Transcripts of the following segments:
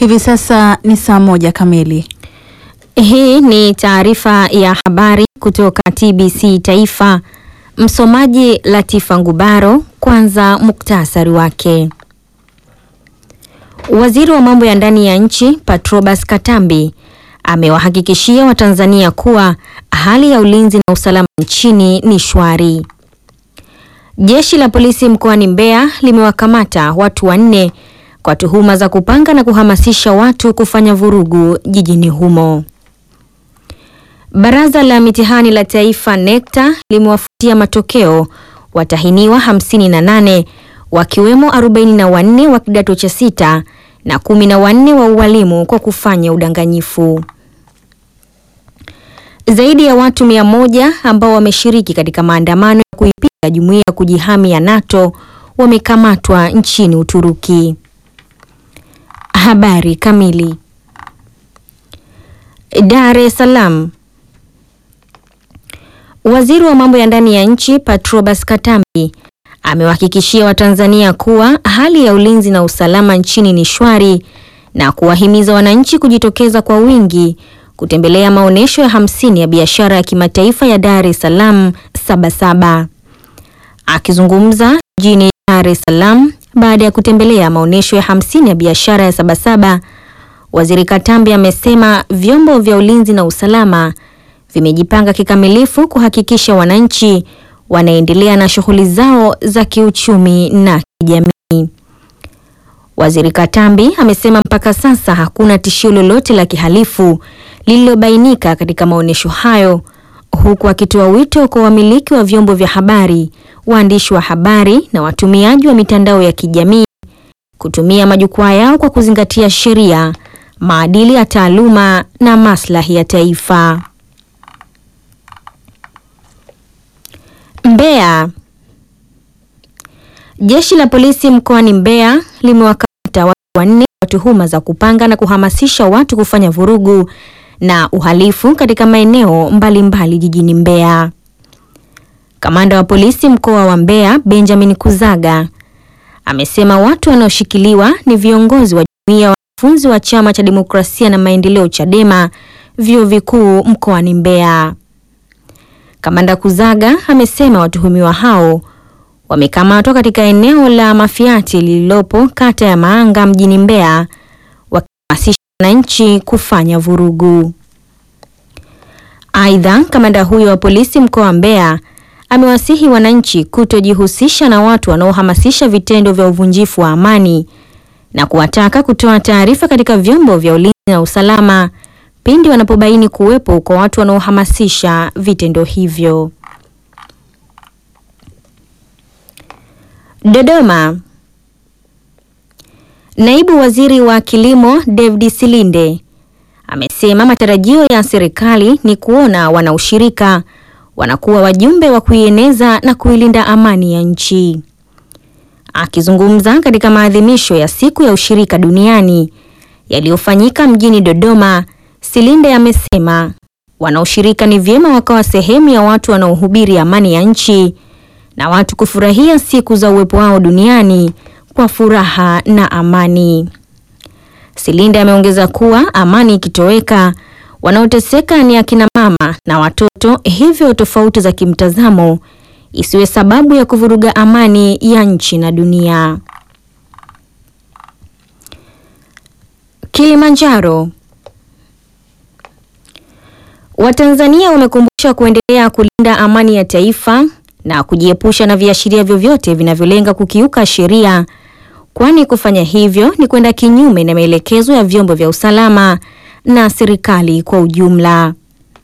Hivi sasa ni saa moja kamili. Hii ni taarifa ya habari kutoka TBC Taifa. Msomaji Latifa Ngubaro. Kwanza muktasari wake. Waziri wa mambo ya ndani ya nchi Patrobas Katambi amewahakikishia Watanzania kuwa hali ya ulinzi na usalama nchini ni shwari. Jeshi la polisi mkoani Mbeya limewakamata watu wanne kwa tuhuma za kupanga na kuhamasisha watu kufanya vurugu jijini humo. Baraza la mitihani la taifa NECTA limewafutia matokeo watahiniwa 58 wakiwemo 44 wa kidato cha sita na 14 wa ualimu kwa kufanya udanganyifu. Zaidi ya watu mia moja ambao wameshiriki katika maandamano ya kuipinga jumuiya ya kujihami ya NATO wamekamatwa nchini Uturuki. Habari kamili. Dar es Salaam. Waziri wa mambo ya ndani ya nchi Patrobas Katambi amewahakikishia Watanzania kuwa hali ya ulinzi na usalama nchini ni shwari na kuwahimiza wananchi kujitokeza kwa wingi kutembelea maonyesho ya hamsini ya biashara ya kimataifa ya Dar es Salaam Sabasaba. Akizungumza jijini Dar es Salaam baada ya kutembelea maonyesho ya hamsini ya biashara ya Sabasaba, Waziri Katambi amesema vyombo vya ulinzi na usalama vimejipanga kikamilifu kuhakikisha wananchi wanaendelea na shughuli zao za kiuchumi na kijamii. Waziri Katambi amesema mpaka sasa hakuna tishio lolote la kihalifu lililobainika katika maonyesho hayo, huku akitoa wito kwa wamiliki wa vyombo vya habari, waandishi wa habari na watumiaji wa mitandao ya kijamii kutumia majukwaa yao kwa kuzingatia sheria, maadili ya taaluma na maslahi ya taifa. Mbeya. Jeshi la polisi mkoani Mbeya limewakamata watu wanne kwa tuhuma za kupanga na kuhamasisha watu kufanya vurugu na uhalifu katika maeneo mbalimbali jijini Mbeya. Kamanda wa polisi mkoa wa Mbeya, Benjamin Kuzaga, amesema watu wanaoshikiliwa ni viongozi wa jumuiya ya wanafunzi wa Chama cha Demokrasia na Maendeleo Chadema vyuo vikuu mkoani Mbeya. Kamanda Kuzaga amesema watuhumiwa hao wamekamatwa katika eneo la Mafiati lililopo kata ya Maanga mjini Mbeya wakihamasisha wananchi kufanya vurugu. Aidha, kamanda huyo wa polisi mkoa wa Mbeya amewasihi wananchi kutojihusisha na watu wanaohamasisha vitendo vya uvunjifu wa amani na kuwataka kutoa taarifa katika vyombo vya ulinzi na usalama pindi wanapobaini kuwepo kwa watu wanaohamasisha vitendo hivyo. Dodoma. Naibu Waziri wa Kilimo David Silinde amesema matarajio ya serikali ni kuona wanaushirika wanakuwa wajumbe wa kuieneza na kuilinda amani ya nchi. Akizungumza katika maadhimisho ya siku ya ushirika duniani yaliyofanyika mjini Dodoma, Silinde amesema wanaoshirika ni vyema wakawa sehemu ya watu wanaohubiri amani ya nchi na watu kufurahia siku za uwepo wao duniani kwa furaha na amani. Silinde ameongeza kuwa amani ikitoweka, wanaoteseka ni akina mama na watoto, hivyo tofauti za kimtazamo isiwe sababu ya kuvuruga amani ya nchi na dunia. Kilimanjaro. Watanzania wamekumbusha kuendelea kulinda amani ya taifa na kujiepusha na viashiria vyovyote vinavyolenga kukiuka sheria, kwani kufanya hivyo ni kwenda kinyume na maelekezo ya vyombo vya usalama na serikali kwa ujumla.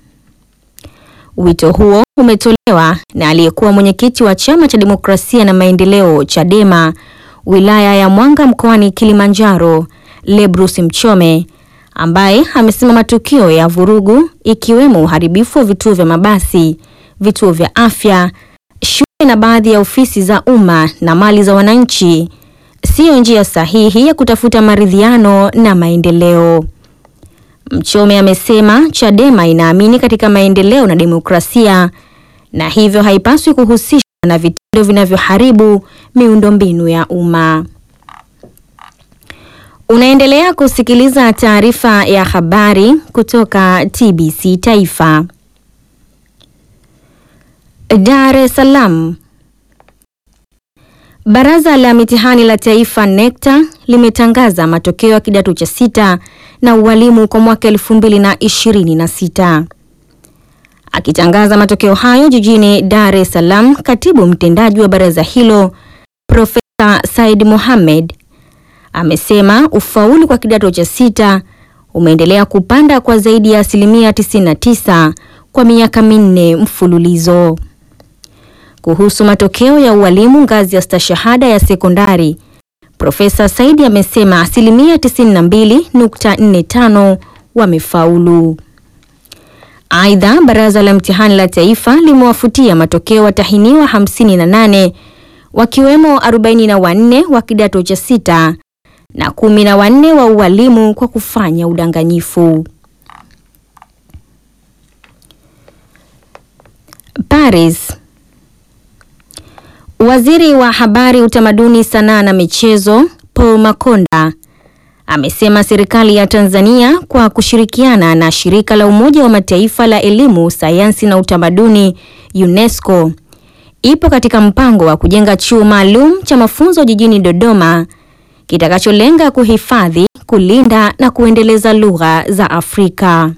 Wito huo umetolewa na aliyekuwa mwenyekiti wa Chama cha Demokrasia na Maendeleo Chadema wilaya ya Mwanga mkoani Kilimanjaro, Lebrus Mchome ambaye amesema matukio ya vurugu ikiwemo uharibifu wa vituo vya mabasi, vituo vya afya, shule na baadhi ya ofisi za umma na mali za wananchi siyo njia sahihi ya kutafuta maridhiano na maendeleo. Mchome amesema Chadema inaamini katika maendeleo na demokrasia na hivyo haipaswi kuhusishwa na vitendo vinavyoharibu miundombinu ya umma. Unaendelea kusikiliza taarifa ya habari kutoka TBC Taifa. Dar es Salaam. Baraza la Mitihani la Taifa NECTA limetangaza matokeo ya kidato cha sita na ualimu kwa mwaka 2026. Akitangaza matokeo hayo jijini Dar es Salaam, katibu mtendaji wa baraza hilo Profesa Said Mohamed amesema ufaulu kwa kidato cha sita umeendelea kupanda kwa zaidi ya asilimia 99 kwa miaka minne mfululizo. Kuhusu matokeo ya ualimu ngazi ya stashahada ya sekondari, Profesa Saidi amesema asilimia 92.45 wamefaulu. Aidha, baraza la mtihani la taifa limewafutia matokeo watahiniwa 58 wakiwemo 44 wa kidato cha sita na kumi na wanne wa ualimu kwa kufanya udanganyifu. Paris. Waziri wa Habari, Utamaduni, Sanaa na Michezo Paul Makonda amesema serikali ya Tanzania kwa kushirikiana na shirika la Umoja wa Mataifa la Elimu, Sayansi na Utamaduni UNESCO ipo katika mpango wa kujenga chuo maalum cha mafunzo jijini Dodoma kitakacholenga kuhifadhi, kulinda na kuendeleza lugha za Afrika.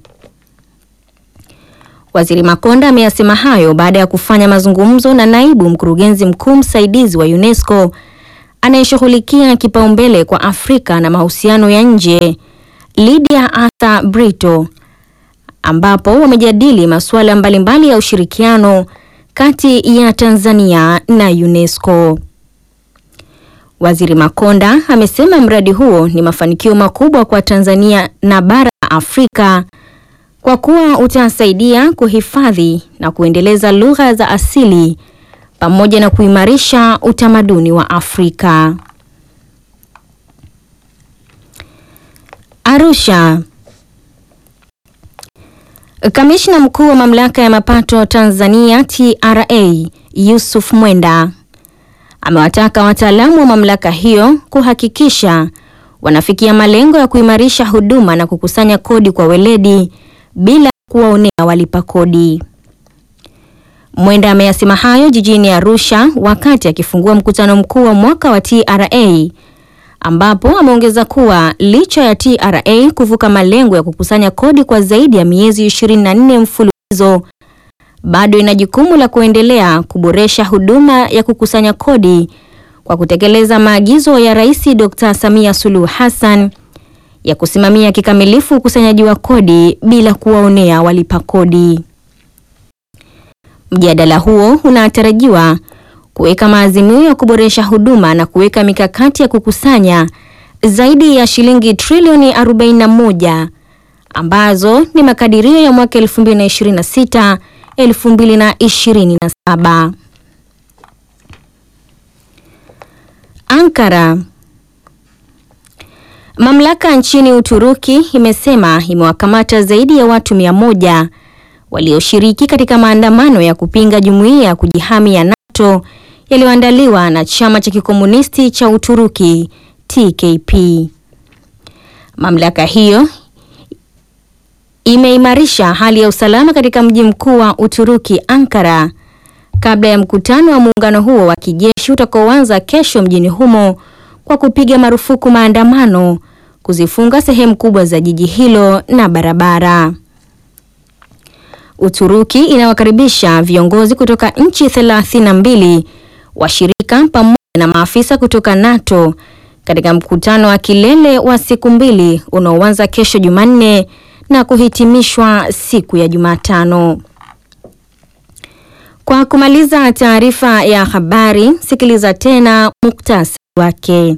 Waziri Makonda ameyasema hayo baada ya kufanya mazungumzo na naibu mkurugenzi mkuu msaidizi wa UNESCO anayeshughulikia kipaumbele kwa Afrika na mahusiano ya nje, Lydia Arthur Brito, ambapo wamejadili masuala mbalimbali ya ushirikiano kati ya Tanzania na UNESCO. Waziri Makonda amesema mradi huo ni mafanikio makubwa kwa Tanzania na bara la Afrika kwa kuwa utasaidia kuhifadhi na kuendeleza lugha za asili pamoja na kuimarisha utamaduni wa Afrika. Arusha. Kamishna mkuu wa mamlaka ya mapato Tanzania TRA Yusuf Mwenda amewataka wataalamu wa mamlaka hiyo kuhakikisha wanafikia malengo ya kuimarisha huduma na kukusanya kodi kwa weledi bila kuwaonea walipa kodi. Mwenda ameyasema hayo jijini Arusha wakati akifungua mkutano mkuu wa mwaka wa TRA ambapo ameongeza kuwa licha ya TRA kuvuka malengo ya kukusanya kodi kwa zaidi ya miezi 24 mfululizo bado ina jukumu la kuendelea kuboresha huduma ya kukusanya kodi kwa kutekeleza maagizo ya Rais Dr. Samia Suluhu Hassan ya kusimamia kikamilifu ukusanyaji wa kodi bila kuwaonea walipa kodi. Mjadala huo unatarajiwa kuweka maazimio ya kuboresha huduma na kuweka mikakati ya kukusanya zaidi ya shilingi trilioni 41 ambazo ni makadirio ya mwaka 2026 2027. Ankara. Mamlaka nchini Uturuki imesema imewakamata zaidi ya watu mia moja walioshiriki katika maandamano ya kupinga jumuiya ya kujihami ya NATO yaliyoandaliwa na chama cha kikomunisti cha Uturuki TKP. Mamlaka hiyo imeimarisha hali ya usalama katika mji mkuu wa Uturuki Ankara kabla ya mkutano wa muungano huo wa kijeshi utakaoanza kesho mjini humo kwa kupiga marufuku maandamano, kuzifunga sehemu kubwa za jiji hilo na barabara. Uturuki inawakaribisha viongozi kutoka nchi 32 washirika pamoja na maafisa kutoka NATO katika mkutano wa kilele wa siku mbili unaoanza kesho Jumanne na kuhitimishwa siku ya Jumatano. Kwa kumaliza taarifa ya habari, sikiliza tena muktasari wake.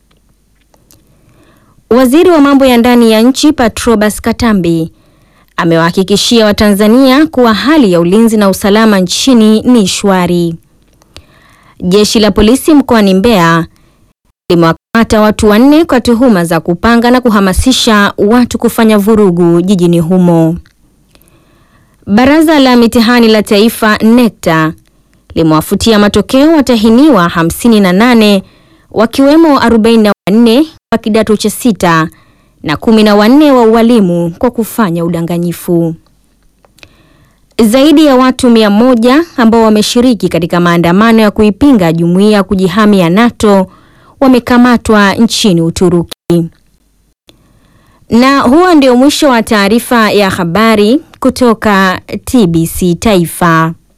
Waziri wa mambo ya ndani ya nchi Patrobas Katambi amewahakikishia Watanzania kuwa hali ya ulinzi na usalama nchini ni shwari. Jeshi la polisi mkoani Mbeya limewakamata watu wanne kwa tuhuma za kupanga na kuhamasisha watu kufanya vurugu jijini humo. Baraza la mitihani la taifa NECTA limewafutia matokeo watahiniwa 58 wakiwemo 44 wa kidato cha sita na kumi na wanne wa ualimu kwa kufanya udanganyifu. Zaidi ya watu mia moja ambao wameshiriki katika maandamano ya kuipinga jumuiya ya kujihami ya NATO wamekamatwa nchini Uturuki. Na huo ndio mwisho wa taarifa ya habari kutoka TBC Taifa.